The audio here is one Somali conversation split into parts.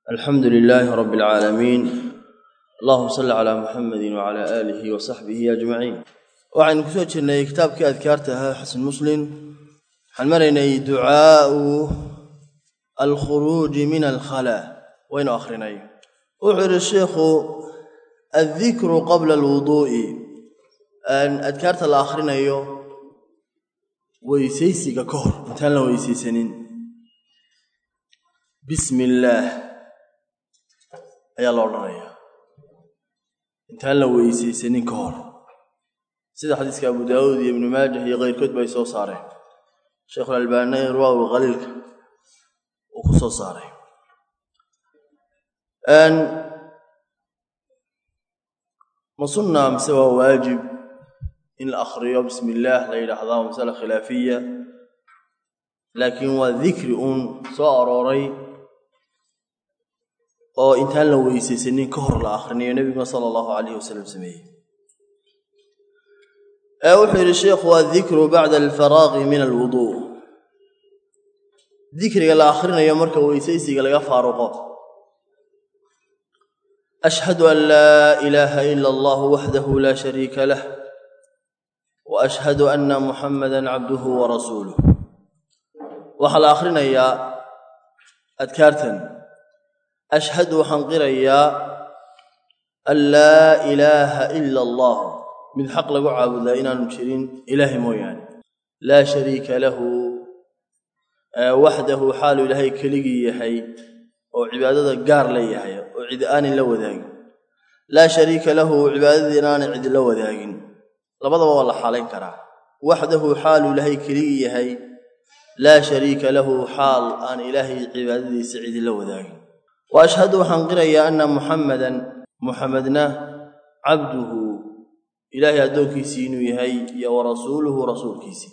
alxamdu lilaahi rabbi alcaalamiin allahuma salli calaa muxamedi wacalaa aalihi wa saxbihi ajmaciin waxaynu ku soo jirnay kitaabkii adkaarta ahaa xasan muslim waxaan maraynay ducaau alkhuruuji min alkhala waynu akhrinay wuxuu yidhi sheikhu addikru qabla alwuduu'i adkaarta la akhrinayo weysaysiga ka hor intaan la weysaysanin bismi illaah ayaa la odhanayaa intaan la weysaysanin ka hor sida xadiiska abu daawuud iyo ibnu maajah iyo keyrkood ba ay soo saareen sheikhulalbaani irwaawi khaliilka uu ku soo saaray ma sunna mise waa waajib in la akhriyo bismi illaah la yidhaahdaa waa masala khilaafiya laakiin waa dikri uun soo arooray oo intaan la weysaysanin ka hor la akhrinayo nebiguna sala allahu calayhi wasalam sameeyey ee wuxuu yidhi sheikhu addikru bacda alfaraaqi min alwuduu dikriga la akhrinayo marka weysaysiga laga faaruqo ashhadu an laa ilaaha ila allah waxdahu laa shariika lah wa ashhadu anna muxamada cabduhu wa rasuuluh waxaa la akhrinayaa adkaartan ashhadu waxaan qirayaa an laa ilaaha ila allah mid xaq lagu caabudaa inaanu jirin ilaahay mooyaane laa shariika lahu waxdahu xaalu ilaahay keligii yahay oo cibaadada gaar la yahay oo cid aanin la wadaagin laa shariika lahu cibaadadii inaanay cid la wadaagin labadaba waa la xaalayn karaa waxdahu xaalu ilaahay keligii yahay laa shariika lahu xaal aan ilaahay cibaadadiisa cidi la wadaagin wa ashhadu waxaan qirayaa anna muxammadan muxamedna cabduhu ilaahay addoonkiisii inuu yahay iyo wa rasuuluhu rasuulkiisii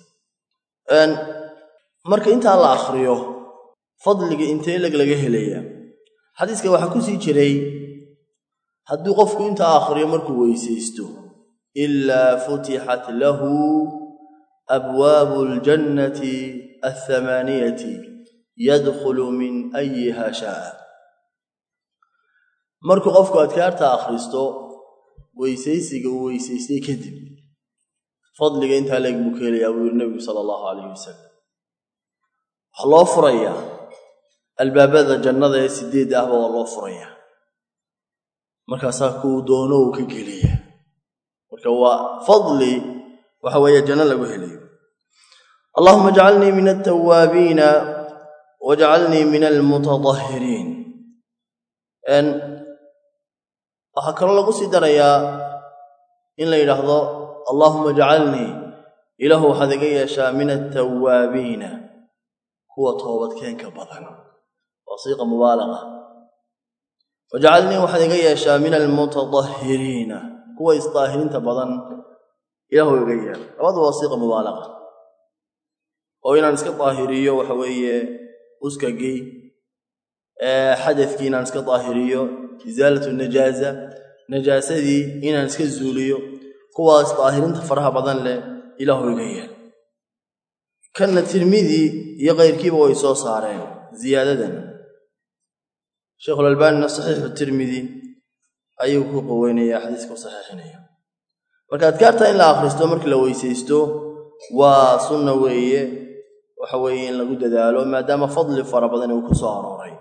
marka intaa la akhriyo fadliga intee leg laga helayaa xadiiska waxaa ku sii jiray hadduu qofku intaa akhriyo markuu weysaysto ilaa futixat lahu abwaabu aljannati athamaaniyati yadkhulu min ayiha shaaa markuu qofku adkaarta akhristo weysaysiga uu weysaystay kadib fadliga intaa leeg buu ka helayaa buu yidhi nebigu sala allahu calayhi wasalam waxaa loo furayaa albaabada jannada ee sideedda ahba waa loo furayaa markaasaa kuu doono uu ka geliya marka waa fadli waxa weeye janno lagu helayo allahuma ajcalnii min altawaabiina wajcalnii min almutatahhiriin waxaa kaloo lagu sii darayaa in la yidhaahdo allaahuma ajcalnii ilaahu waxaad iga yeeshaa min altawaabiina kuwa toobadkeenka badan waa siiqa mubaalaqa wajcalnii waxaad iga yeeshaa min almutatahhiriina kuwa isdaahirinta badan ilaahu iga yeel labadu waa siiqa mubaalaqa oo inaan iska daahiriyo waxa weeye uskagii xadadkii inaan iska daahiriyo isaalatu najaaza najaasadii inaan iska zuuliyo kuwaas daahirinta faraha badan leh ilaahu iga yeel kanna tirmidi iyo kayrkiiba way soo saareen ziyaadadan sheikhulalbaanina saxiixu tirmidi ayuu ku qoweynayaa xadiiska u saxiixinaya marka adkaarta in la akhristo markii la weysaysto waa sunna weeye waxa weeye in lagu dadaalo maadaama fadli fara badan uu ku soo arooray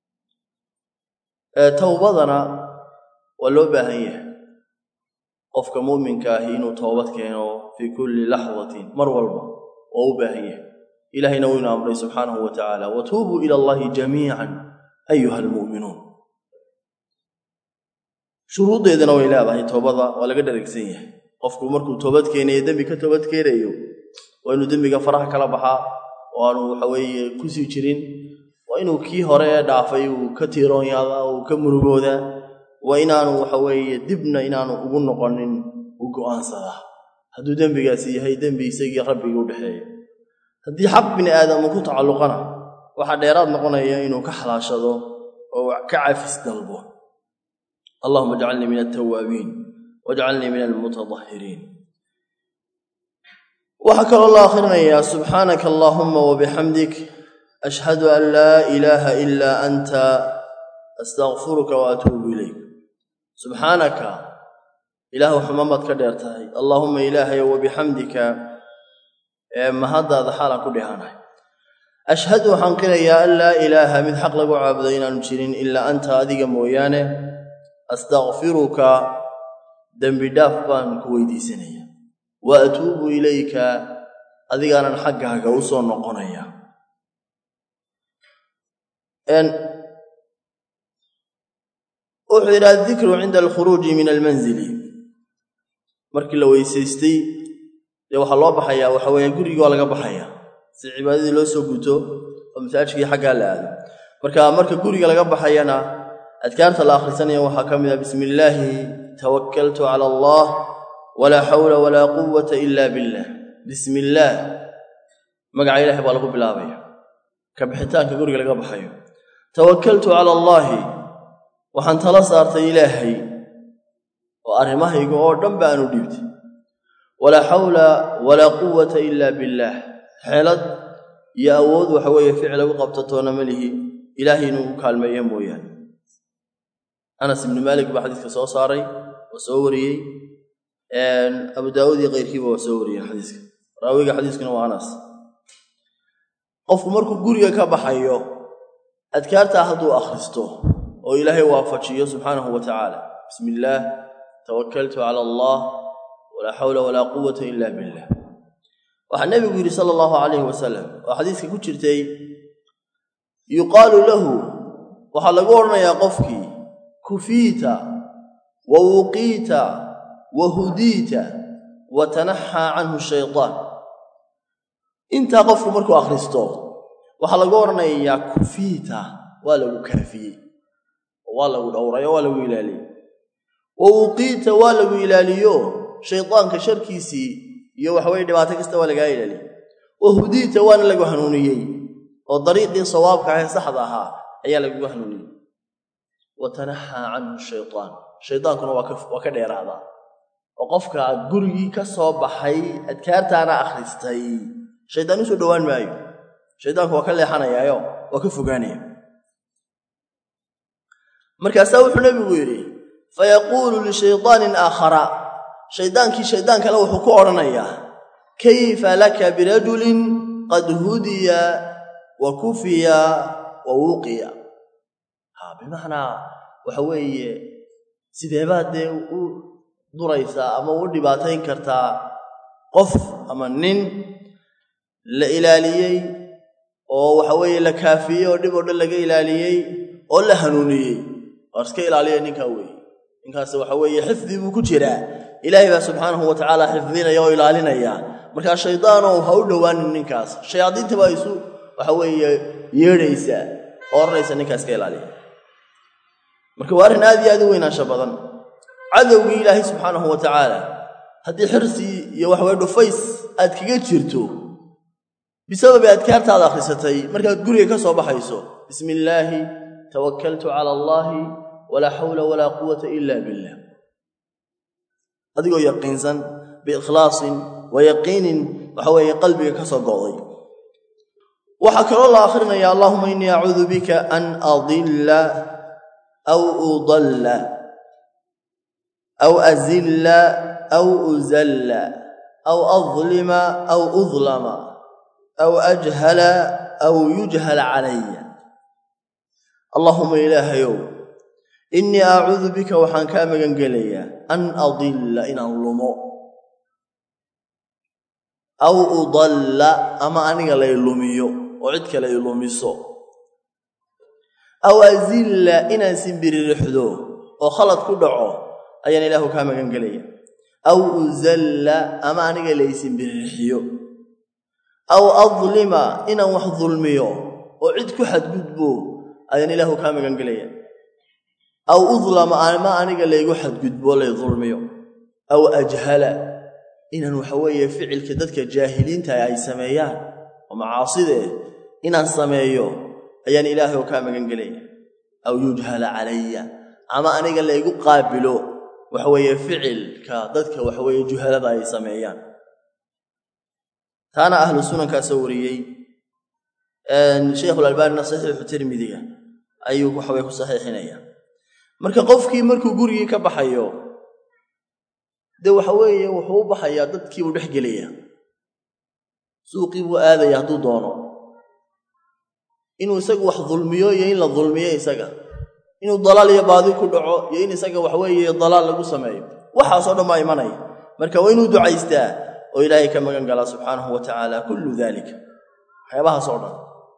towbadana waa loo baahan yahay qofka muuminka ahi inuu toobad keeno fii kulli laxdatin mar walba waa u baahan yahay ilahayna wuu ina amray subxaanahu wa tacaala watuubuu ila allahi jamiican ayuha almu'minuun shuruuddeedana way leedahay toobada waa laga dharagsan yahay qofku markuu toobad keenayo dembi ka toobad keenayo waa inuu dembiga faraha kala baxaa oo aanu waxaweeye kusii jirin waa inuu kii hore ee dhaafay uu ka tiiroonyaadaa uu ka murugoodaa waa inaanu waxaweeye dibna inaanu ugu noqonin u go'aansadaa hadduu dembigaasi yahay dembi isagii rabbigii u dhexeeya haddii xaq bini aadam uu ku tacalluqana waxaa dheeraad noqonaya inuu ka xalaashado oo ka cafis dalbo allahuma ajcalnii min altawaabiin wajcalnii min almutatahhiriin waxaa kaloo la akhrinayaa subxaanaka allaahuma wabixamdik ashhadu an laa ilaaha ilaa anta astakfiruka wa atuubu ilayk subxaanaka ilaahu xumamaad ka dheer tahay allaahuma ilaahayo wabixamdika ee mahaddaada xaalaan ku dhehanahay ashhadu waxaan qirayaa an laa ilaaha mid xaq lagu caabudo inaanu jirin ilaa anta adiga mooyaane astakfiruka dembi dhaaf baan ku weydiisanaya wa atuubu ilayka adigaanan xaggaaga u soo noqonaya wuxuu yidhi addikru cinda alkhuruuji min almanzili markii la weysaystay dee waxaa loo baxayaa waxa weeye gurigii waa laga baxaya si cibaadadii loo soo guto oo masaajkii xaggaa la aado marka marka guriga laga baxayana adkaarta la akhrisanaya waxaa ka mid ah bismi illaahi tawakkaltu cala allah walaa xawla walaa quwata ila billah bismi illaah magaca ilaahay baa lagu bilaabaya ka bixitaanka guriga laga baxayo tawakkaltu cala allaahi waxaan tala saartay ilaahay oo arrimahayga oo dhan ba aanu dhiibtay walaa xawla walaa quwata ila billaah xeelad iyo awood waxa weeye ficil lagu qabtatoona ma lihi ilaahay inuu u kaalmeeyo mooyaane anas ibnu maalik baa xadiiska soo saaray oo soo wariyey abu daawuud iyo keyrkiiba waa soo wariyeen xadiiska raawiga xadiiskuna waa anas qofku markuu guriga ka baxayo adkaartaa hadduu akhristo oo ilaahay waafajiyo subxaanahu wa tacaala bismi illaah tawakkaltu cala allah walaa xawla walaa quwata ila billah waxaa nebigu yidhi sala allahu calayhi wasalam oo xadiiska ku jirtay yuqaalu lahu waxaa lagu odhanayaa qofkii kufiita wa wuqiita wa hudiita wa tanaxaa canhu shaytaan intaa qofku markuu akhristo waxaa lagu odhanayaa kufiita waa lagu kaafiyey waa lagu dhowrayo waa lagu ilaaliyey wa wuqiita waa lagu ilaaliyo shaydaanka sharkiisii iyo waxaweye dhibaato kasta waa lagaa ilaaliyey wa hudiita waana lagu hanuuniyey oo dariiqii sawaabka ahee saxda ahaa ayaa lagagu hanuuniyey wa tanaxaa canhu shaytaan shaydaankuna waa ka dheeraadaa oo qofka gurigii ka soo baxay adkaartaana akhristay shaydaan usoo dhowaan maayo shaydaanku waa ka leexanayaayo waa ka fogaanaya markaasaa wuxuu nebigu yidhi fayaquulu lishaydaanin aakhara shaydaankii shaydaan kale wuxuu ku odhanayaa kayfa laka birajulin qad hudiya wa kufiya wa wuqiya ha bimacnaa waxa weeye sideebaad dee u duraysaa ama u dhibaatayn kartaa qof ama nin la ilaaliyey oo waxa weeye la kaafiyey oo dhib oo dhan laga ilaaliyey oo la hanuuniyey waar iska ilaaliya ninkaa weeye ninkaas waxa weeye xifdi buu ku jiraa ilaahay baa subxaanahu wa tacaala xifdinaya oo ilaalinaya markaa shaydaanow ha u dhowaanin ninkaas shayaadiinta baa isu waxa weeye yeedhaysaa oo odhanaysa ninkaas ka ilaaliya marka waa arrin aad iyo aad u weynaansha badan cadowgii ilaahay subxaanahu wa tacaala haddii xirsi iyo waxaweye dhufays aad kaga jirto bisababi adkaartaada akhrisatay markaad guriga ka soo baxayso bismi illaahi tawakkaltu cala allaahi walaa xawla walaa quwata ila billah adigoo yaqiinsan biikhlaasin wa yaqiinin waxa weeye qalbiga ka soo go'day waxaa kaloo la akhrinaya allahuma innii acuudu bika an adilla aw udalla aw azilla aw uzalla aw adlima aw udlama aw ajhala aw yujhala calaya allaahuma ilaahayow innii acuudu bika waxaan kaa magan gelayaa an adilla inaan lumo aw udalla ama aniga lay lumiyo oo cid kale ay lumiso aw azilla inaan simbiririxdo oo khalad ku dhaco ayaan ilaahu kaa magan gelaya aw uzalla ama aniga lay simbirirxiyo aw adlima inaan wax dulmiyo oo cid ku xadgudbo ayaan ilaahu kaa magan gelaya aw udlama ama aniga laygu xadgudbo lay dulmiyo aw ajhala inaan waxa weeye ficilka dadka jaahiliinta ay sameeyaan oo macaasidee inaan sameeyo ayaan ilaahay oo kaa magan gelaya aw yujhala calaya ama aniga laygu qaabilo waxa weeye ficilka dadka waxa weeye juhalada ay sameeyaan taana ahlu sunankaa soo wariyey sheikhulalbaanina saxiixu tirmidiga ayuu waxaweye ku saxiixinaya marka qofkii markuu gurigii ka baxayo dee waxa weeye wuxuu u baxayaa dadkii buu dhex gelaya suuqii buu aadaya hadduu doono inuu isagu wax dulmiyo iyo in la dulmiyo isaga inuu dalaal iyo baadi ku dhaco iyo in isaga waxweeye dalaal lagu sameeyo waxaasoo dhan baa imanaya marka waa inuu ducaystaa oo ilaahay ka magan galaa subxaanahu wa tacaala kullu daalika waxyaabahaas oo dhan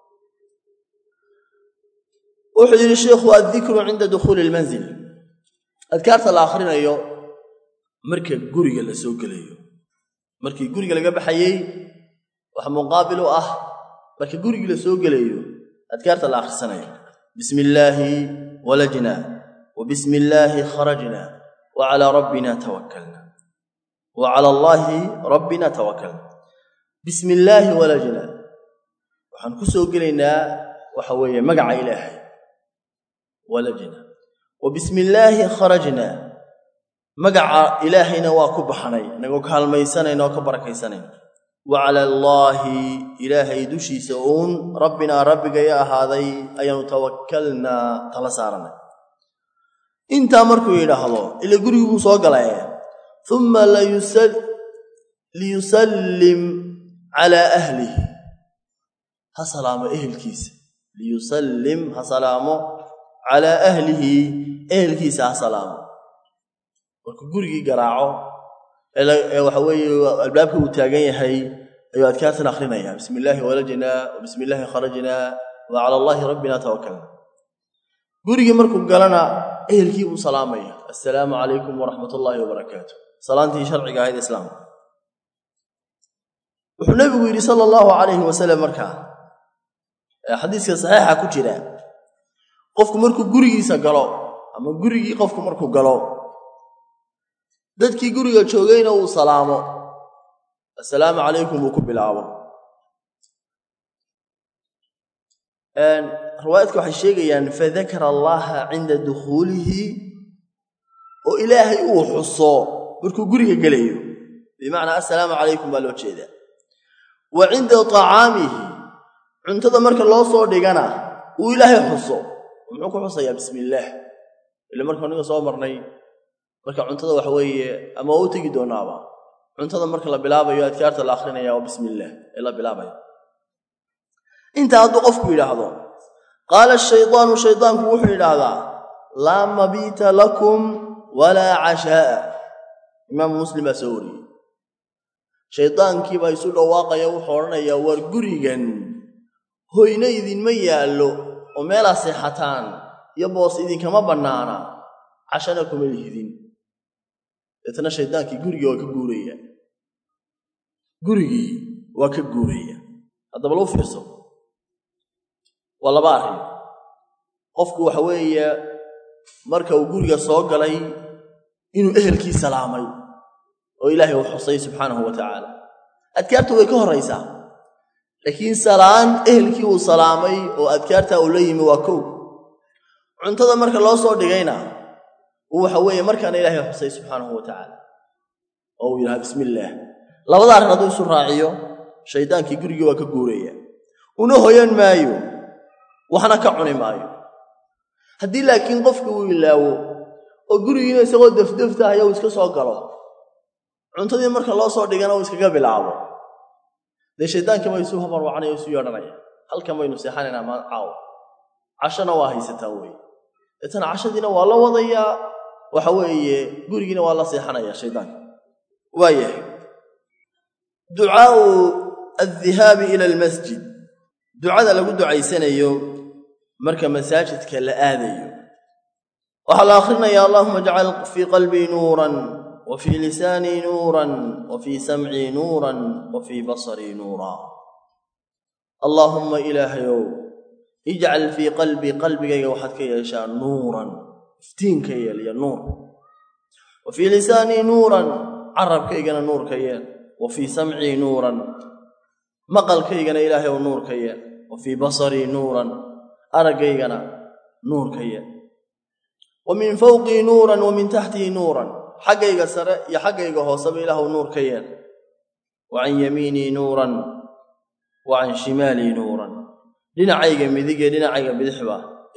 wuxuu yidhi sheikhu addikru cinda dukhuuli ilmanzil adkaarta la akhrinayo marka guriga la soo gelayo markii guriga laga baxayey wax muqaabil u ah marka gurigii la soo gelayo adkaarta la akhrisanayo bismi illaahi walajna wa bismi illaahi kharajna wa calaa rabbina tawakkalna wa cala allaahi rabbina tawakkalna bismi illaahi walajna waxaan ku soo gelaynaa waxa weeye magaca ilaahay walajna wa bismi illaahi kharajna magaca ilaahayna waa ku baxnay inagoo kaalmaysanayna oo ka barakaysanayna wa cala allaahi ilaahay dushiisa uun rabbinaa rabbigaya ahaaday ayaanu tawakkalnaa tala saaranay intaa markuu yidhaahdo ila gurigii buu soo galay uma liyusallim calaa ahlihi ha salaamo ehelkiisa liyusallim ha salaamo calaa ahlihi ehelkiisa ha salaamo markuu gurigii garaaco ee waxa weeye albaabka uu taagan yahay ayuu adkaartan akhrinayaa bismi illaahi walajnaa wa bismi illaahi kharajnaa wa cala allaahi rabbina tawakalna gurigii markuu galana ehelkii buu salaamaya assalaamu calaykum waraxmat ullaahi wabarakaatu salaantii sharciga ahayd islaamka wuxuu nebigu yidhi sala allahu calayhi wasalam markaa xadiiska saxiixa ku jira qofku markuu gurigiisa galo ama gurigii qofku markuu galo dadkii guriga joogayna uu salaamo assalaamu calaykum uu ku bilaabo riwaayadka waxay sheegayaan fadakara allaha cinda dukhuulihi oo ilaahay uu xuso markuu guriga gelayo bimacnaa assalaamu calaykum baa loo jeedaa wa cinda tacaamihi cuntada marka loo soo dhigana uu ilaahay xuso muxuu ku xusayaa bismi illaah ila marka aniga soo marnay marka cuntada waxa weeye ama waa u tegi doonaaba cuntada marka la bilaabayo adkaarta la akrinaya waa bismi illaah ee la bilaabaya intaa hadduu qofku yidhaahdo qaala ashaydaanu shaydaanku wuxuu yidhaahdaa laa mabiita lakum walaa cashaa'a imaamu muslim baa soo wariyey shaydaankiibaa isu dhawaaqaya wuxuu odhanayaa war gurigan hoyna idinma yaallo oo meelaa seexataan iyo boos idinkama bannaana cashana kuma lihidin deetna shaydaankii gurigii waa ka guuraya gurigii waa ka guuraya haddaba lou fiirso waa laba arrin qofku waxa weeye marka uu guriga soo galay inuu ehelkii salaamay oo ilaahay uu xusay subxaanahu wa tacaala adkaartu way ka horraysaa laakiin salaan ehelkii uu salaamay oo adkaartaa uu la yimi waa kow cuntada marka loo soo dhigayna uu waxa weeye markaana ilaahay xusay subxaanahu wa tacaala oo uu yidhaha bismi illaah labada arrin hadduu isu raaciyo shaydaankii gurigii waa ka guuraya una hoyan maayo waxna ka cuni maayo haddii laakiin qofki uu ilaawo oo gurigiina isagoo defdeftahaya uu iska soo galo cuntadii marka loo soo dhigana uu iskaga bilaabo dee shaydaankii baa isu habarwacanaya isu yeedhanaya halkan baynu seexanaynaa maan caawa cashona waa haysataa wey deetana cashadiina waa la wadayaa waxa weeye gurigiina waa la seexanaya shaydaanka waayahay ducaau addihaabi ila almasjid ducada lagu ducaysanayo marka masaajidka la aadayo waxaa la akhrinayaa allahuma ajcal fii qalbii nuuran wa fii lisaanii nuuran wa fii samcii nuuran wa fii basarii nuura allaahumma ilaahayow ijcal fii qalbii qalbigayga waxaad ka yeeshaa nuuran iftiin ka yeel iyo nuur wa fii lisaanii nuuran carabkaygana nuur ka yeel wa fii samcii nuuran maqalkaygana ilaahay ou nuur ka yeel wa fii basarii nuuran araggaygana nuur ka yeel wa min fawqii nuuran wa min taxtii nuuran xaggayga sare iyo xaggayga hooseba ilaahw nuur ka yeel wa can yamiinii nuuran wa can shimaalii nuuran dhinacayga midig iyo dhinacayga bidixba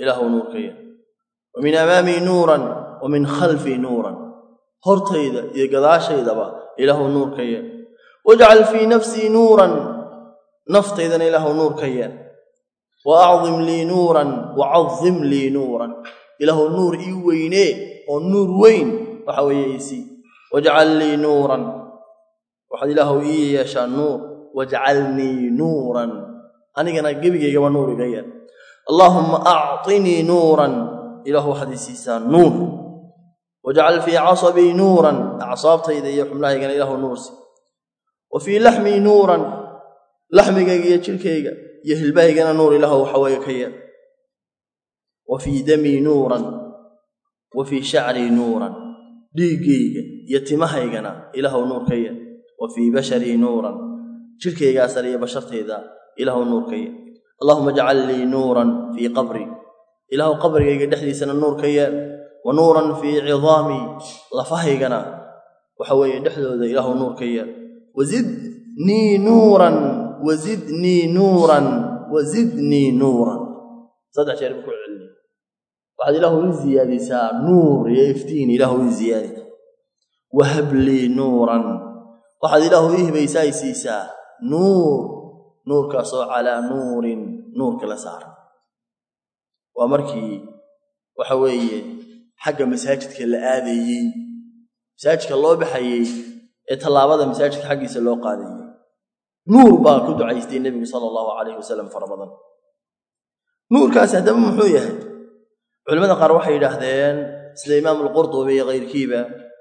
ilaahu nuur ka yeel wa min amaamii nuuran wa min khalfii nuuran hortayda iyo gadaashaydaba ilaahu nuur ka yeel wajcal fii nafsii nuuran naftaydana ilaahu nuur ka yeel wa acdim lii nuuran wa cadim lii nuuran ilaahu nuur ii weynee oo nuur weyn waxa weeye isii wajcal lii nuuran waxaad ilaahu ii yeeshaa nuur wajcalnii nuuran anigana gebigaygaba nuur iga yeel allaahumma acطinii nuuran ilaahu waxaad ii siisaa nuur wajcal fii casabii nuuran acsaabtayda iyo xubnahaygana ilaahu nuursi wa fii laxmii nuuran laxmigayga iyo jirhkayga iyo hilbahaygana nuur ilaahu waxaweeye ka yeel wa fii damii nuuran wa fii shacrii nuuran dhiiggayga iyo timahaygana ilaahu nuur ka yeel wa fii basharii nuuran jirhkaygaa sare iyo bashartayda ilaahu nuur ka yeel allahuma ajcal lii nuuran fii qabrii ilaahu qabrigayga dhexdiisana nuur ka yeel wa nuuran fii cidaamii lafahaygana waxa weeye dhexdooda ilaahu nuur ka yeel wazidnii nuuran wazidnii nuuran wazidnii nuuran saddex jeer buu ku celini waxaad ilaahu ii ziyaadisaa nuur iyo iftiin ilaahu ii ziyaadi wahab lii nuuran waxaad ilaahu ii hibaysaa i siisaa nuur nuurkaasoo calaa nuurin nuurka la saaran waa markii waxa weeye xagga masaajidka la aadayey masaajidka loo baxayey ee tallaabada masaajidka xaggiisa loo qaadayey nuur baa ku ducaystay nebigu sala allahu calayhi wasalam fara badan nuurkaasi haddaba muxuu yahay culimmada qaar waxay yidhaahdeen sida imaamu alqurdubi iyo kayrkiiba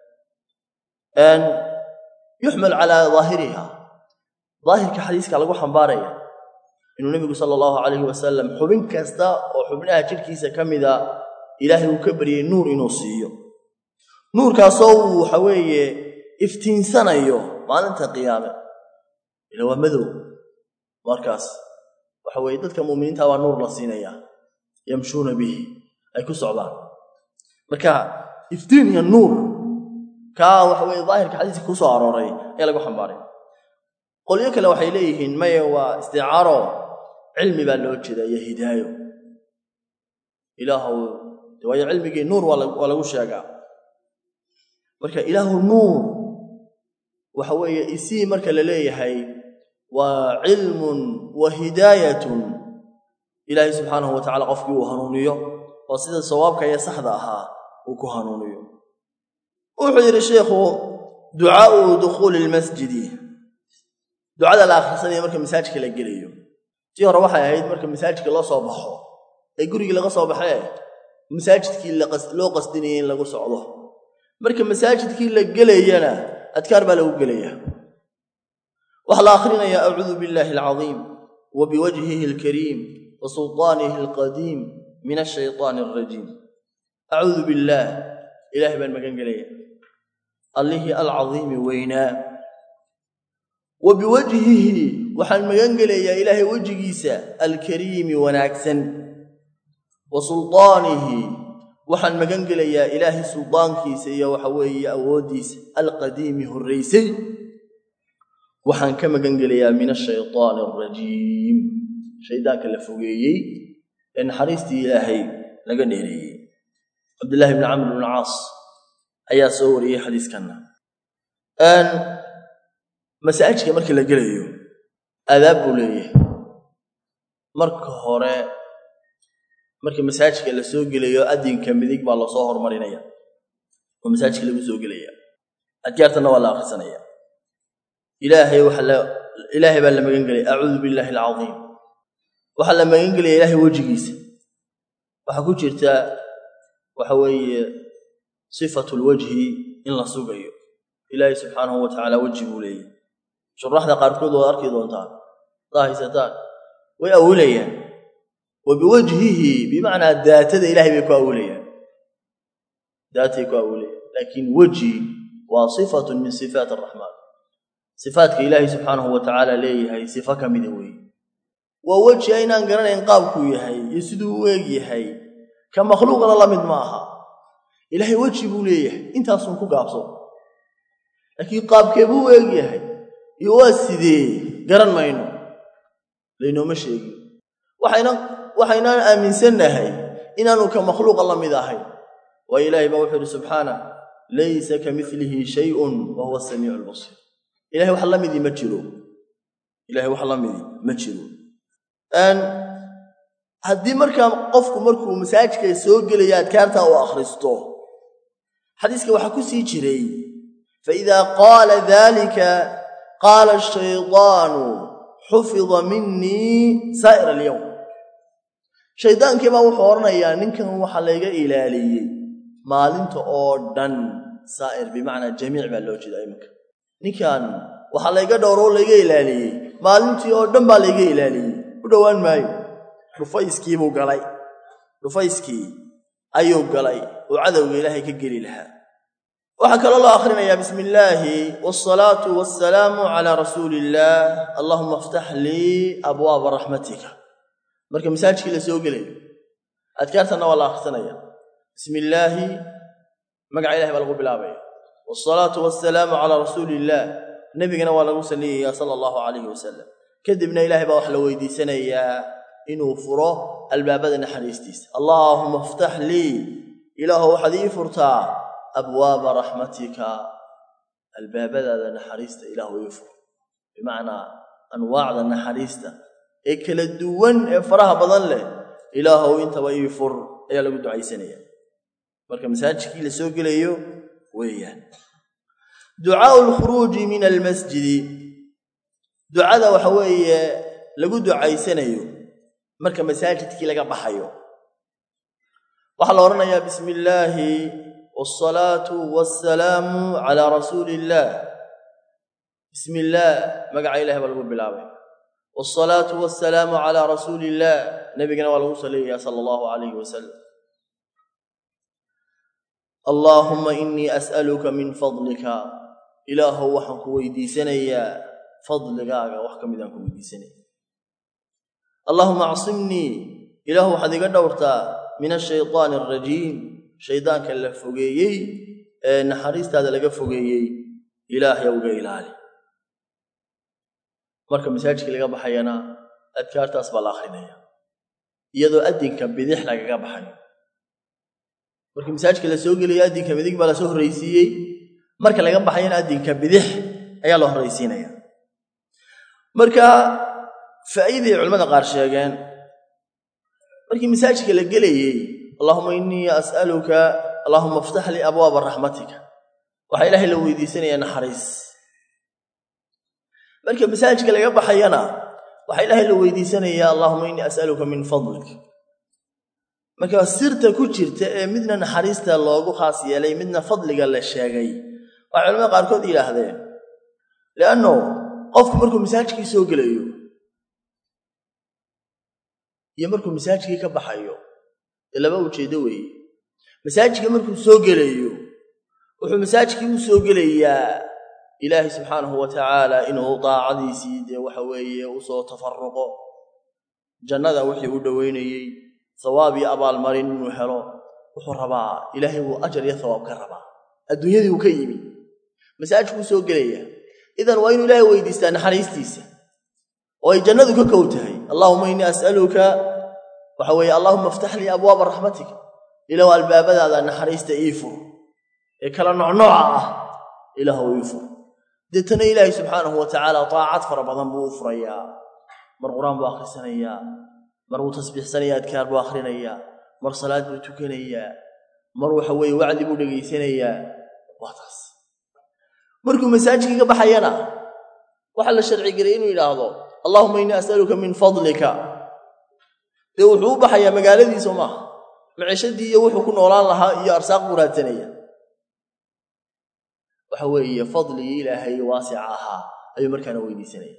yuxmal calaa daahiriha daahirka xadiiska lagu xambaaraya inuu nebigu sala allahu calayhi wasalam xubin kasta oo xubnaha jidhkiisa ka mida ilaahay uu ka baryey nuur inuu siiyo nuurkaasoo uu waxa weeye iftiinsanayo maalinta qiyaame ila waa madow markaas waxa weeye dadka mu'miniinta waa nuur la siinayaa yamshuuna bihi ay ku socdaan marka iftiin iyo nuur kaa waxa weye daahirka xadiiska ku soo arooray ayaa lagu xambaaray qolyo kale waxay leeyihiin maya waa isticaaro cilmi baa loo jeeda iyo hidaayo ilaahu waayo cilmigii nuur waa lagu sheegaa marka ilaahu nuur waxa weeye isii marka la leeyahay waa cilmun wa hidaayatun ilaahay subxaanahu wa tacala qofkii uu hanuuniyo oo sida sawaabka iyo saxda ahaa uu ku hanuuniyo wuxuu yidhi sheikhu ducaau dukhuuli lmasjidi ducada la akhrisanaya marka masaajidka la gelayo tii hore waxay ahayd marka masaajidka loo soo baxo ee gurigii laga soo baxee masaajidkii loo qasdinayay in lagu socdo marka masaajidkii la gelayana adkaar baa lagu gelaya waxaa la akhrinayaa acuudu billaahi alcadiim wa biwajhihi alkariim wa sulطaanihi alqadiim min ashayطaani alrajiim acuudu billaah ilaahay baan magan gelaya allihii alcadiimi weynaa wa biwajhihi waxaan magan gelayaa ilaahay wejigiisa alkariimi wanaagsan wa sulطaanihi waxaan magan gelayaa ilaahay suldaankiisa iyo waxa weeye awooddiisa alqadiimi horraysay waxaan ka magan gelayaa min ashayطaani alrajiim shaydaanka la fogeeyey ee naxariistii ilaahay laga dheereeyey cabdillahi bni camr bn caas ayaa soo wariyey xadiiskanna masaajidka marka la gelayo aadaab buu leeyahay marka hore marka masaajidka la soo gelayo adinka midig baa lasoo hormarinaya oo masaajidka lagu soo gelaya adkaartanna waa la akhrisanaya ilaahay waxa la ilaahay baa la magan gelaya acuudu billaahi alcadiim waxaa la magan gelaya ilaahay wejigiisa waxaa ku jirta waxa weeye sifatu lwajhi in la sugayo ilaahay subxaanahu wa tacaala weji buu leeyahy shuraxda qaarkood waad arki doontaan hadaa haysataan way awilayaan wa biwajhihi bimacnaa daatada ilahay bay ku awilayaan daatay ku awilayaan laakiin weji waa sifatun min sifaat araxmaan sifaatka ilaahay subxaanahu wa tacaala leeyahay sifo ka mida weeye waa weji aynaan garanayn qaabkuu yahay iyo siduu u eeg yahay ka makhluuqna la mid ma aha ilaahay weji buu leeyahay intaasun ku gaabso laakiin qaabkee buu u eeg yahay iyo waa sidee garan mayno laynooma sheegin waxayna waxaynaan aaminsannahay inaanu ka makhluuqa la mid ahayn waayo ilaahay baa wuxuu yidhi subxaana laysa ka milihi shayun wa huwa asamiicu albasiir ilahay wax la midii ma jiro ilahay wax la midii ma jiro haddii markaa qofku markuu masaajidka soo gelaya adkaartaa uu akhristo xadiiska waxaa ku sii jiray faidaa qaala dalika qaala ashaydaanu xufida minii saa'ir alyowm shaydaankii baa wuxuu odhanayaa ninkan waxaa layga ilaaliyey maalinta oo dhan saa'ir bimacnaa jamiic baa loo jeeda iminka ninkan waxaa layga dhowro oo layga ilaaliyey maalintii oo dhan baa layga ilaaliyey u dhowaan maayo dhufayskiibuu galay dhufayskii ayuu galay oo cadowga ilaahay ka geli lahaa waxaa kaloo loo akhrinayaa bismi illaahi waalsalaatu wassalaamu calaa rasuuli illaah allahuma aftax lii abwaaba raxmatika marka masaajidkii la soo gelayo adkaartanna waa la akhrisanaya bismi illaahi magaca ilahay baa lagu bilaabaya waalsalaatu wassalaamu calaa rasuuli illaah nebigana waa lagu salliyaya sala allahu calayhi wasalam kadibna ilaahay baa wax la weydiisanayaa inuu furo albaabada naxariistiisa allaahuma aftax lii ilaahu waxaad ii furtaa abwaaba raxmatika albaabadaada naxariista ilaahu ii fur bimacnaa anwaacda naxariista ee kala duwan ee faraha badan leh ilaahow intaba ii fur ayaa lagu ducaysanaya marka masaajidkii la soo gelayo weeyaan ducaau lkhuruuji min almasjidi ducada waxa weeye lagu ducaysanayo marka masaajidkii laga baxayo waxaa la odhanayaa bismi illaahi waalsalaatu wassalaamu calaa rasuuli illaah bismi illaah magaca ilahay baa lagu bilaabay waalsalaatu wassalaamu calaa rasuuli illaah nebigana waa lagu salliyaya sala allahu calayhi wasalam allaahumma innii as'aluka min fadlika ilaahow waxaan ku weydiisanayaa fadligaaga wax ka midaan ku weydiisanaya allaahuma acsimnii ilaahu waxaad iga dhowrtaa min ashaydaani alrajiim shaydaanka la fogeeyey ee naxariistaada laga fogeeyey ilaahyow iga ilaali marka masaajidkii laga baxayana adkaartaas baa la akrinaya iyadoo addinka bidix lagaga baxayo markii masaajidka la soo gelaya addinka midig baa lasoo horraysiiyey marka laga baxayana addinka bidix ayaa la horraysiinaya marka faa'iiday culimmada qaar sheegeen markii masaajidka la gelayey allahuma innii as'aluka allahuma aftax lii abwaaba raxmatika waxaa ilaahay la weydiisanayaa naxariis marka masaajidka laga baxayana waxaa ilaahay la weydiisanayaa allahuma innii as'aluka min fadlik marka sirta ku jirta ee midna naxariista loogu khaas yeelay midna fadliga la sheegay waxay culamada qaarkood yidhaahdeen lianno qofku markuu masaajidkii soo gelayo iyo markuu masaajidkii ka baxayo dee laba ujeeddo weeye masaajidka markuu soo gelayo wuxuu masaajidkii u soo gelayaa ilaahay subxaanahu wa tacaala inuu daacadiisii dee waxa weeye usoo tafaruqo jannada wixii u dhoweynayey sawaab iyo abaalmarin inuu helo wuxuu rabaa ilaahay wuu ajar iyo hawaab ka rabaa adduunyadii uu ka yimi masaajidkuu soo gelaya idan waa inuu ilaahay weydiistaa naxariistiisa oo ay jannadu ka kow tahay allaahuma innii as'aluka waxa weeye allahuma aftax lii abwaaba raxmatika ilaah albaabadaada naxariista ii fur ee kala noocnooca ah ilaahw ii fur deetana ilaahay subxaanahu wa tacaala daacad fara badan buu u furayaa mar qur-aan buu akhrisanayaa mar wuu tasbiixsanaya adkaar buu akhrinayaa mar salaad buu tukanayaa mar waxa weeye wacdi buu dhegaysanayaa waa taas markuu masaajidkii ka baxayana waxaa la sharci gelay inuu yidhaahdo allahuma innii as'aluka min fadlika dee wuxuu u baxayaa magaaladiisa maaha micishadii iyo wuxuu ku noolaan lahaa iyo arsaaq buu raadsanaya waxa weeye fadligii ilaahay waasica ahaa ayuu markaana weydiisanaya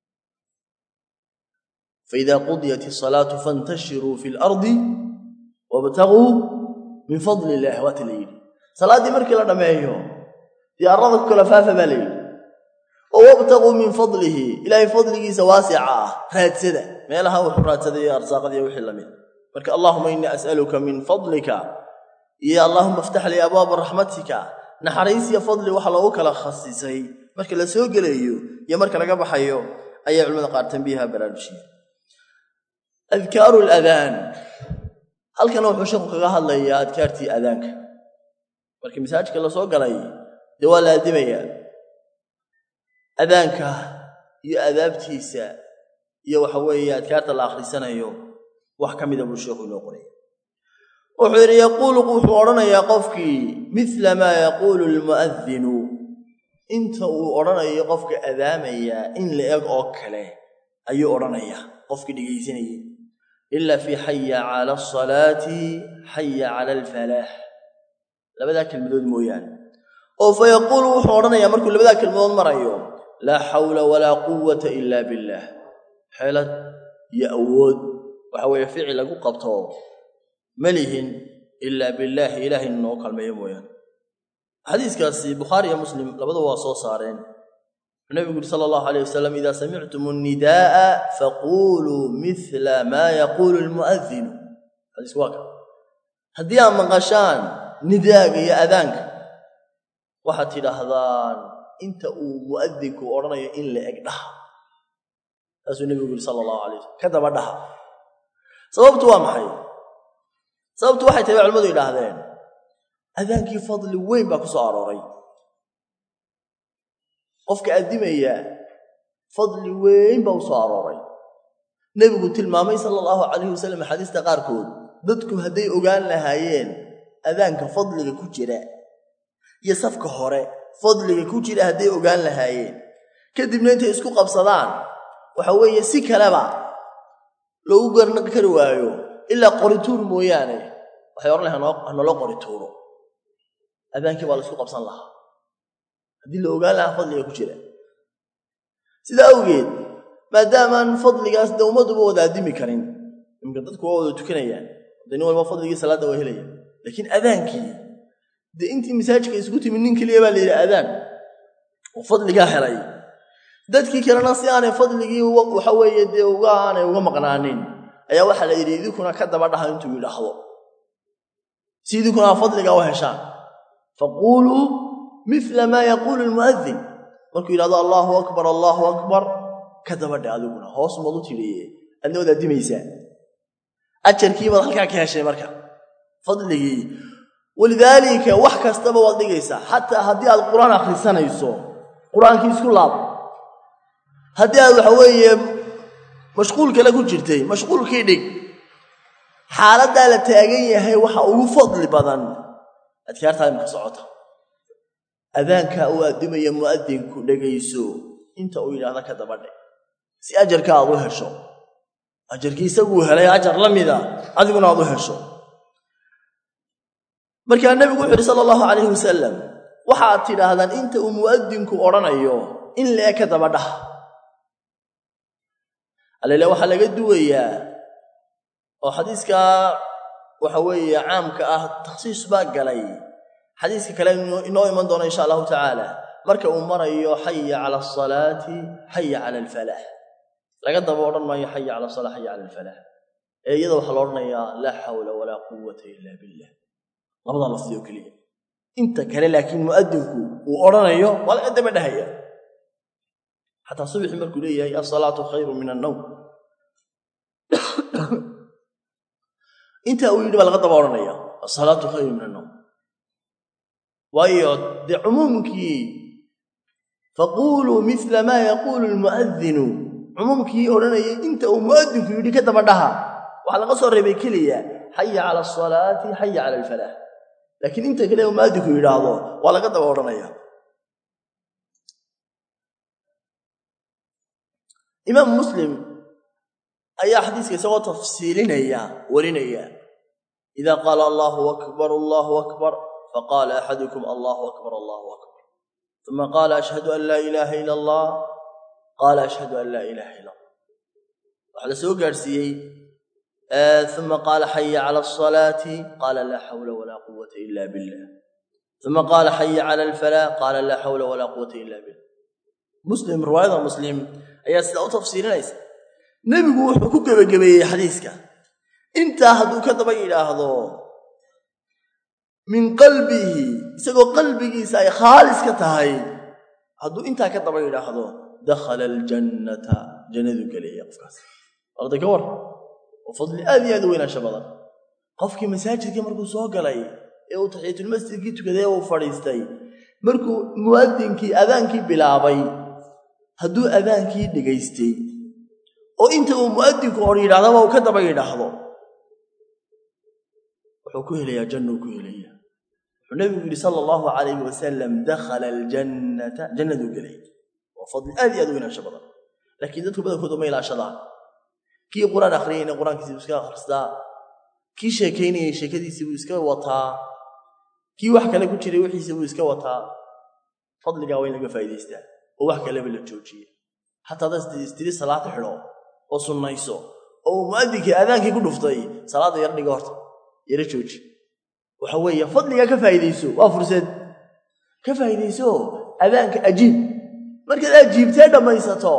faida qudiyat asalaatu fantashiruu fi lardi wabtaguu min fadli illaah waata la yidhi salaaddii markii la dhammeeyo diyaarada ku kala faafa baa la yidhi oo wabtaguu min fadlihi ilaahay fadligiisa waasica ah raadsada meelaha wuxuu raadsaday arsaaqadiiy wixii lamid marka allahuma innii as'aluka min fadlika iyo allahuma aftax lii abwaaba raxmatika naxariis iyo fadli waxa loogu kala khasisay marka la soo gelayo iyo marka laga baxayo ayay culimada qaar tambiiha baraarujiyeen adkaaru ladaan halkana wuxuu sheekhu kaga hadlayaa adkaartii adaanka markii masaajidka lasoo galay dee waa la addimayaa adaanka iyo adaabtiisa iyo waxa weeye adkaarta la akhrisanayo wax ka mida buu sheekhu inoo qoraya wuxuu yidhi yaquulu wuxuu odhanayaa qofkii midla maa yaquulu almu'adinu inta uu odhanayo qofka adaamaya in la eg oo kale ayuu odhanayaa qofkii dhegaysanayay ila fii xaya cala asalaati xaya cala alfalaax labadaa kelmadood mooyaane oo fa yaquulu wuxuu odhanayaa markuu labadaa kelmadood marayo laa xawla walaa quwata ila billaah xeelad iyo awood waxa weeye ficil lagu qabto ma lihin ilaa billaahi ilaahay noo kalmeeyo mooyaane xadiiskaasi bukhaari iyo muslim labadaba waa soo saareen wuxuu nabigu yuri sala allahu alayh wasalam idaa samictum annidaa'a faquuluu mila maa yaquulu almu'adinu xadiisku waa ka haddii aad maqashaan nidaaga iyo adaanka waxaad tidhaahdaan inta uu mu'adinku odhanayo in la eg dhaha saasuu nebigu yuri sala allahu alay wasalam ka daba dhaha sababtu waa maxay sababtu waxay tahay culimadu yidhaahdeen adaankii fadli weyn baa ku soo arooray qofka addimaya fadli weyn baa u soo arooray nebigu tilmaamay sala allahu calayhi wasalam axaadiista qaarkood dadku hadday ogaan lahaayeen adaanka fadliga ku jira iyo safka hore fadliga ku jira hadday ogaan lahaayeen kadibna intay isku qabsadaan waxa weeye si kaleba loogu garnaqi kari waayo ilaa qorituur mooyaane waxay odhan lahay hanaloo qorituuro adaankii baa la isku qabsan lahaa haddii la ogaan lahaa fadliga ku jira sidaa awgeed maadaamaan fadligaas de ummadduba wada addimi karin imka dadku waa wada tukanayaan de nin walba fadligii salaadda waa helaya laakiin adaankii dee intii masaajidka isugu timi nin keliya baa la yidhi adaan oo fadligaa helay dadkii kalena si aanay fadligii waxa weeye dee uga aanay uga maqnaanin ayaa waxaa la yidhi idinkuna ka daba dhaha intuu yidhaahdo si idinkuna fadligaa u heshaan faquuluu mila maa yaquulu lmu'adin markuu yidhahdo allaahu akbar allaahu akbar ka dabadhe adiguna hoos maad u tidhiye adna waad addimaysaa ajarkii baad halkaa ka heshay marka fadligii walidaalika wax kastaba waad dhigaysaa xataa haddii aad qur-aan akhrisanayso qur-aankii isku laab haddii aad waxa weeye mashquul kale ku jirtay mashquulkii dhig xaaladdaa la taagan yahay waxa ugu fadli badan adkaartaa imaka socota adaankaa uu addimaya mu'adinku dhegayso inta uu yidhaahda ka dabadhe si ajarka aad u hesho ajarkii isaguu helay ajar la mida adiguna aad u hesho markaa nebigu wuxu uhi sala allahu calayhi wasalam waxaad tidhaahdaan inta uu mu'adinku odhanayo in lee ka dabadhaha alele waxaa laga duwayaa oo xadiiskaa waxa weeye caamka ah takhsiis baa galay xadiiska kale inoo iman doona insha allahu tacaala marka uu marayo xaya cala asalaati xaya cala alfalax laga daba odhan maayo xaya cala asala xaya cala alfalax ee iyada waxaa la odhanayaa laa xawla walaa quwata ila billah labadaa lafdi oo keliya inta kale laakiin mu'adinku uu odhanayo waa laga daba dhahaya xataa subxii markuu leeyahay asalaatu khayru min annowm intaa uu yidhi baa laga daba odhanaya asalaatu khayru min annowm waayo dee cumuumkii faquuluu mila maa yaquulu lmu'adinu cumuumkii odhanayay inta uu mu'adinku yidhi ka daba dhaha waxaa laga soo reebay keliya xaya cala asalaati xaya cala alfalax laakiin inta kale uu mu'adinku yidhaahdo waa laga daba odhanaya imaam muslim ayaa xadiiska isagoo tafsiilinaya warinaya idaa qaala allaahu akbar allaahu akbar faqaala axadukum allahu akbar allahu akbar uma qaala ashhadu an laa ilaaha ila allah qaala ashhadu an laa ilaaha ila allah waxaa la soo gaadhsiiyey uma qaala xaya cala asalaati qaala laa xawla walaa quwata ila billah uma qaala xaya cala alfalaa qaala laa xawla walaa quwata ila billah muslim riwaayada muslim ayaa sidaa u tafsiirinaysa nebigu wuxuu ku gebagabeeyey xadiiska intaa hadduu ka daba yidhaahdo min qalbihi isagoo qalbigiisa ay khaalis ka tahay hadduu intaa ka daba yidhaahdo dakhala aljannata jannadu gelaya qofkaas arday ka war oo fadli aad iyo aad u weynaansha badan qofkii masaajidkii markuu soo galay ee uu taxiyatulmasjidkii tukaday uu fadhiistay markuu mu'adinkii adaankii bilaabay hadduu adaankii dhegaystay oo inta uu mu'adinku hor yidhahdaba uu ka daba yidhaahdo wuxuu ku helayaa jannuu ku helaya wuxuu nebigu yidhi sala allahu calayhi wasalam dakhala aljannata jannaduu gelay waa fadli aad iyo aad u inaansho badan laakiin dadku badankooda ma ilaashadaan kii qur-aan akhriyayna qur-aankiisii buu iska akhristaa kii sheekaynayay sheekadiisii buu iska wataa kii wax kale ku jiray wixiisii buu iska wataa fadligaa waa in laga faa'idaystaa oo wax kaleba la joojiya xataa haddaad istiri salaada xidho oo sunnayso oo mu'adinkii aadaankii ku dhuftay salaadda yar dhiga horta yaro jooji waxa weeye fadligaa ka faa'iidayso waa fursad ka faa'iidayso adaanka ajiib markaad ajiibtee dhammaysato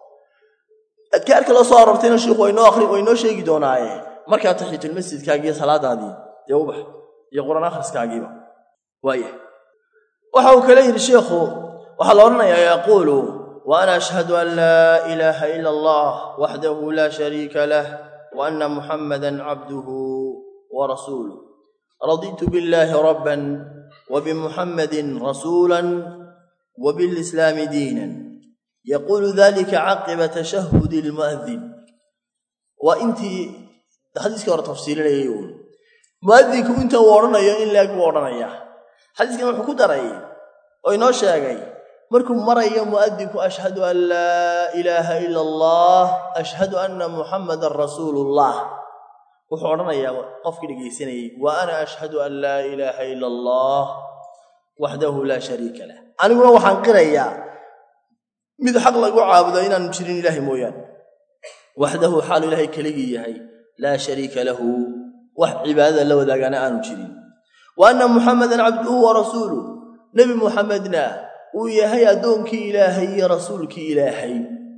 adkaarka la soo aroortayna shiikhu waynoo akhri waynoo sheegi doonaaye markaa taxiyatulmasjidkaagiiyo salaadaadii dee ubax iyo qur-aan akhriskaagiiba waaya waxa uu kale yidhi sheikhu waxaa la odhanayaa yaquulu wa ana ashhadu an laa ilaaha ila allah waxdahu laa shariika lah wa anna muxammadan cabduhu wa rasuuluh raditu billahi rabban wa bimuxammadin rasuulan wa bilislaami diinan yaquulu dalika caqiba tashahudi almu'adin waa intii xadiiskii hore tafsiilinayay uun mu'adinku inta uu odhanayo in leeg buu odhanayaa xadiiskan wuxuu ku daray oo inoo sheegay markuu marayo mu'adinku ashhadu an laa ilaaha ila allah ashhadu anna muxammadan rasuulullah wuxuu odhanayaa qofkii dhegaysanayey wa ana ashhadu an laa ilaaha ila allah waxdahu laa shariika lah aniguna waxaan qirayaa mid xaq lagu caabudo inaanu jirin ilaahay mooyaane waxdahu xaalu ilaahay keligii yahay laa shariika lahu wax cibaadada la wadaagaana aanu jirin wa anna muxammadan cabduhu wa rasuuluh nebi muxamedna uu yahay addoonkii ilaahay iyo rasuulkii ilaahay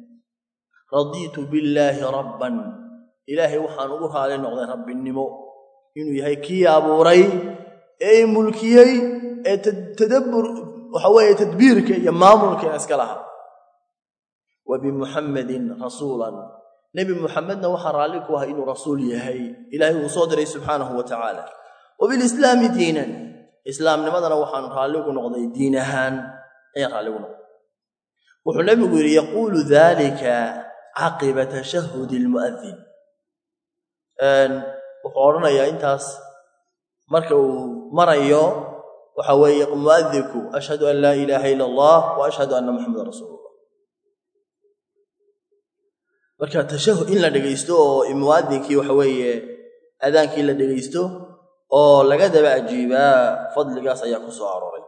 radiitu billaahi rabban ilaahay waxaan ugu raali noqday rabbinimo inuu yahay kii abuuray ee i mulkiyey ee tadabbur waxa weeye tadbiirka iyo maamulka iska laha wa bimuxammadin rasuulan nebi muxamedna waxaa raalli ku ahay inuu rasuul yahay ilaahay uu soo diray subxaanahu wa tacaala wa bilislaami diinan islaamnimadana waxaan raalligu noqday diin ahaan ayaan raalligu noqday wuxuu nebigu yidhi yaquulu dalika caqiba tashahudi almu'adin wuxuu odhanayaa intaas marka uu marayo waxa weeye mu'adinku ashhadu an laa ilaaha ila allah wa ashhadu anna muxamadan rasuulullah marka tashahud in la dhegaysto oo mu'adinkii waxa weeye adaankii la dhegaysto oo laga daba ajiibaa fadligaas ayaa ku soo arooray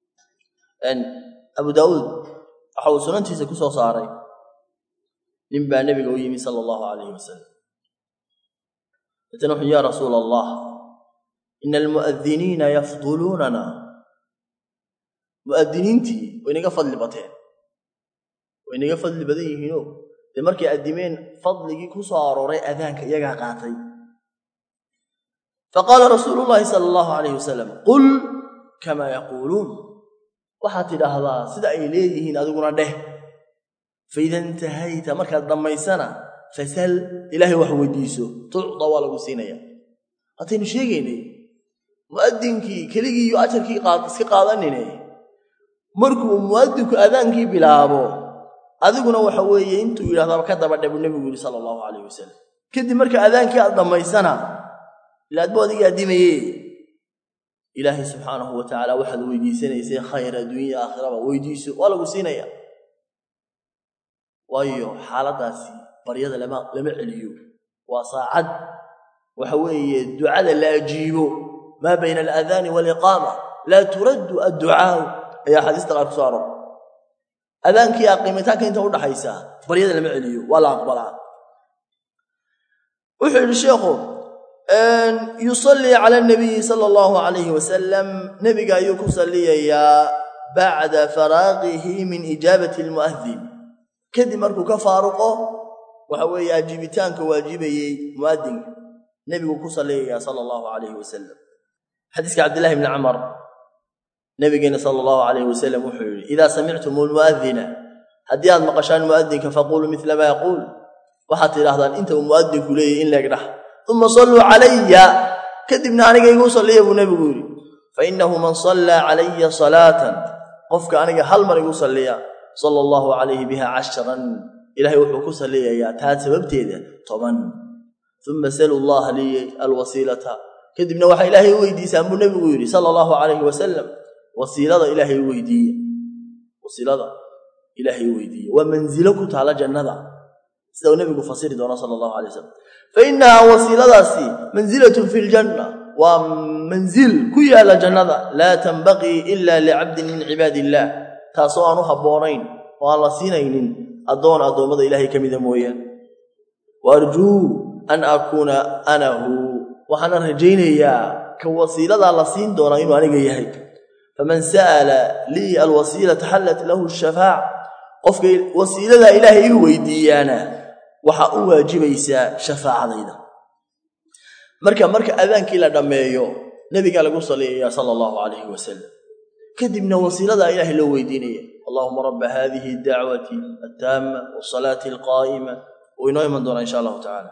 abu daawuud waxa uu sunantiisa ku soo saaray nin baa nebiga u yimi sala allahu calayhi wasalam deetana wuxuu ya rasuula allah ina almu'adiniina yafduluunana mu'adiniintii way naga fadli bateen way naga fadli badan yihiino dee markay addimeen fadligii ku soo arooray adaanka iyagaa qaatay faqaala rasuulu llaahi sala allahu calayh wasalam qul kamaa yaquuluun waxaad tidhaahdaa sida ay leeyihiin adiguna dheh faida intahayta markaad dhammaysana fasal ilaahay wax weydiiso tucda waa lagu siinaya haataynu sheegaynay mu'adinkii keligii iyo ajarkii iska qaadanine markuu mu'adinku adaankii bilaabo adiguna waxa weeye intuu yidhahdaba ka daba dhe buu nebigu yidhi sala allahu calayh wasalam kadib marka adaankii aad dhammaysana ila adbuu adigii addimaye ilaahay subxaanahu wa tacaala waxaad weydiisanaysay khayr adduunya aakhiraba weydiiso waa lagu siinaya waayo xaaladdaasi baryada lama lama celiyo waa saacad waxa weeye ducada la ajiibo maa bayna alaadaani waaliqaama laa turaddu adducaau ayaa xadiista qaar ku soo aroor adaankii aqimitaanka inta udhaxaysa baryada lama celiyo waa la aqbalaa wuxuu yidhi sheekhu yusallii cala anabiyi sala allahu calayhi wasalam nebiga ayuu ku salliyayaa bacda faraaqihi min ijaabati almu'adin kadib markuu ka faaruqo waxa weeye ajiibitaanka waajibayey mu'adinka nebiguu ku salliyayaa sala allahu calayhi wasalam xadiiska cabdillahi bni camar nabigeena sala allahu calayhi wasalam wuxuu yidhi idaa samictum almu'adina haddii aad maqashaan mu'adinka faquluu midla maa yaquul waxaad tidhahdaan inta uu mu'adinku leeyahy in leegdhah uma salluu calaya kadibna aniga igu salliya buu nebigu yidhi fa innahu man sallaa calaya salaatan qofka aniga hal mar igu salliya sala allahu calayhi biha cashran ilaahay wuxuu ku salliyayaa taa sababteeda toban uma salu llaha lii alwasiilata kadibna waxaa ilaahay u weydiisaan buu nebigu yidhi sala allahu calayhi wasalam wasiilada ilaahay u weydiiye wasiilada ilaahay u weydiiye waa manzilo ku taala jannada sida uu nebigu fasiri doono sala allahu alay wasalam fa innahaa wasiiladaasi manzilatun fi ljanna waa manzil ku yaala jannada laa tanbaqii ila licabdin min cibaadi illaah taasoo aan u habboonayn oo aan la siinaynin addoon addoommada ilaahay ka mida mooyaan wa arjuu an akuuna anahu waxaana rajaynayaa ka wasiiladaa la siin doonaa inuu aniga yahay faman sa'ala lii alwasiilata xallat lahu shafaac qofka wasiiladaa ilaahay igu weydiiyaana waxaa u waajibaysaa shafaacadayda marka marka adaankii la dhammeeyo nebigaa lagu salliyaya sala allahu calayhi wasalam kadibna wasiiladaa ilaahay loo weydiinaya allahuma rabba hadihi dacwati attaama wasalaati alqaa'ima uu inoo iman doonaa insha allahu tacala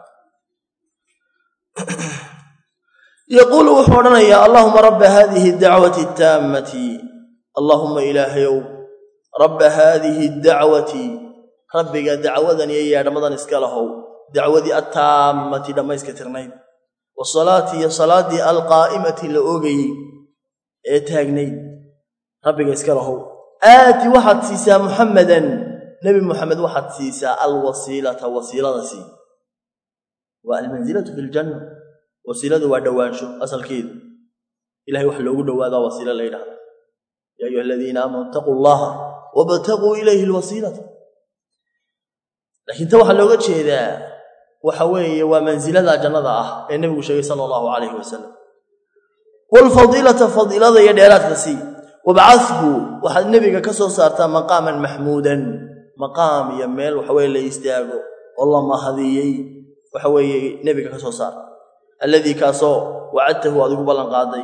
yaquulu wuxuu odhanayaa allahuma rabba hadihi dacwati attaammati allahuma ilaahayow rabba haadihi dacwati rabbiga dacwadan iyo yeedhamadan iska lahow dacwadii attaammati dhammayska tirnayd wasalaati iyo salaaddii alqaa'imati la oogayey ee taagnayd rabbiga iska lahow aati waxaad siisaa muxammadan nebi muxamed waxaad siisaa alwasiilata wasiilada sii waa almansilatu fi ljanna wasiiladu waa dhowaansho asalkeedu ilahay wax loogu dhowaadaa wasiilo la yidhahda ya ayuha aladiina aamanuu itaquu allaha wabtaquu ilayhi lwasiilata laakiin ta waxaa looga jeedaa waxa weeye waa mansilada jannada ah ee nebigu sheegay sala allahu calayhi wasalam waalfadiilata fadiilada iyo dheeraadka sii wabcadhu waxaad nebiga ka soo saartaa maqaaman maxmuudan maqaam iyo meel waxaweye la istaago oo la mahadiyey waxa weeye nebiga ka soo saar alladii kaasoo wacadtahu aad ugu ballan qaaday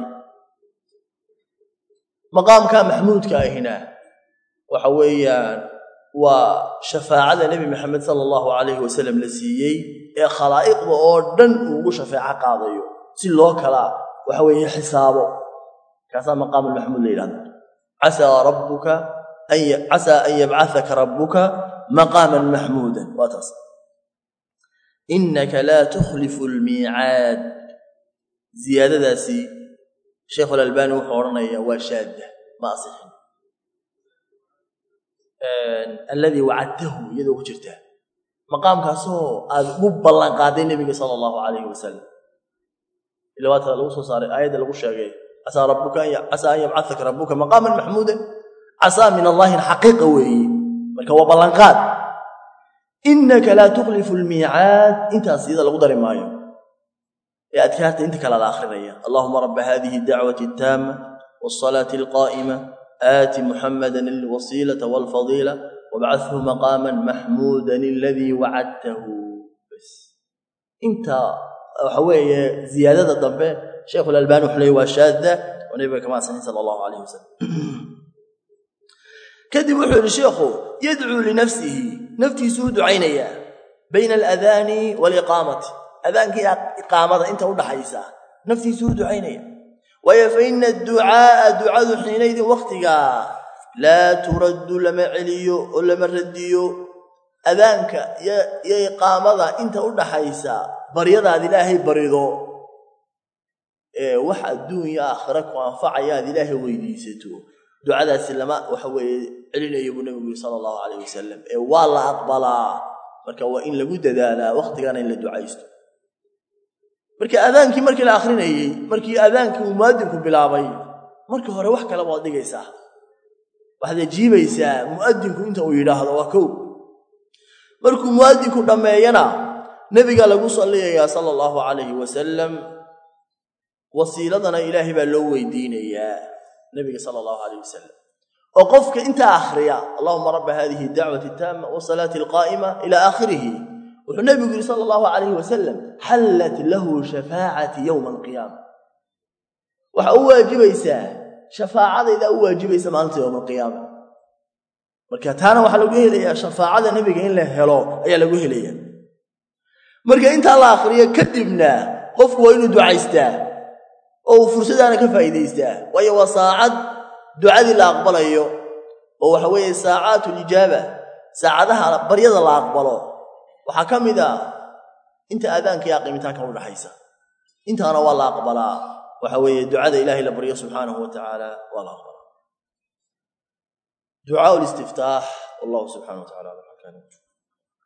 maqaamkaa maxmuudka ahina waxa weeyaan waa shafaacada nebi maxamed sala allahu calayhi wasalam la siiyey ee khalaa'iqda oo dhan uu ugu shafeeco qaadayo si loo kala waxa weeye xisaabo kaasaa maqaam maxmuud la yidhahda casaa rabbuka casaa an yabcahaka rabbuka maqaaman maxmuudan waa taas innaka laa tukhlifu lmiicaad ziyaadadaasi sheikhulalbani wuxuu odhanayaa waa shaadda ma asixin alladii wacadtahu iyadoo ku jirtaa maqaamkaasoo aad ugu ballan qaaday nebiga sala allahu calayhi wasalam ila waata lagu soo saaray aayadda lagu sheegay casaa rabbuka casaa an yabcahaka rabbuka maqaaman maxmuudan casaa min allahin xaqiiqa weeye marka waa ballanqaad innaka laa tukhlifu lmiicaad intaas iyada lagu dari maayo ee adkaarta inta kale la akhrinaya allahuma rabba hadihi dacwati attaama waasalaati alqaa'ima aati muxamadan alwasiilata walfadiila wabcadhu maqaaman maxmuudan aladii wacadtahu bas inta waxa weeye ziyaadada dambe sheikhulalbani wuxuu leey waa shaadda oo nebiga kama asanin sala allahu calayh wasalam kadib wuxuu yidhi sheikhu yadcuu linafsihi naftiisuu ducaynayaa bayna aladaani waaliqaamati adaankii iqaamada inta u dhaxaysa naftiisuu ducaynaya waayo fa ina adducaa'a ducadu xiinaydin wakhtigaa laa turaddu lama celiyo oo lama radiyo adaanka iyo iqaamada inta u dhaxaysa baryadaad ilaahay barido ee wax adduunya aakhira ku anfacaya aad ilaahay weydiisato ducadaasi lama waxa weeye celinayo buu nebigu yiri sala allahu calayh wasalam ee waa la aqbalaa marka waa in lagu dadaalaa wakhtigana in la ducaysto marka adaankii markii la akhrinayey markii adaankii uu mu'adinku bilaabay markii hore wax kale waad dhigaysaa waxaad ajiibaysaa mu'adinku inta uu yidhaahdo waa kow markuu mu'adinku dhammeeyana nebiga lagu salliyayaa sala allahu calayhi wasalam wasiiladana ilaahay baa loo weydiinayaa nebiga sala allahu calayh wasalam oo qofka intaa akhriya allahuma rabba hadihi dacwati taama wasalaati alqaa'ima ilaa aakhirihi wuxuu nebigu yidhi sala allahu calayhi wasalam xallat lahu shafaacati yowma alqiyaama waxaa u waajibaysaa shafaacadaydaa u waajibaysa maalinta yowma alqiyaama marka taana waxaa lagu helayaa shafaacada nebiga in la helo ayaa lagu helaya marka intaa la akhriyo kadibna qofku waa inuu ducaystaa oo uu fursadaana ka faa'iidaystaa waayo waa saacad ducadii la aqbalayo oo waxa weeye saacaatu lijaaba saacadaha baryada la aqbalo waxaa ka mid ah inta aadaanka iyo aqimitaanka udhaxaysa intaana waa la aqbalaa waxa weeye ducada ilaahay la baryo subxaanahu wa tacaala waa la aqbalaa ducaa listiftaax wallahu subxana wa tacala ala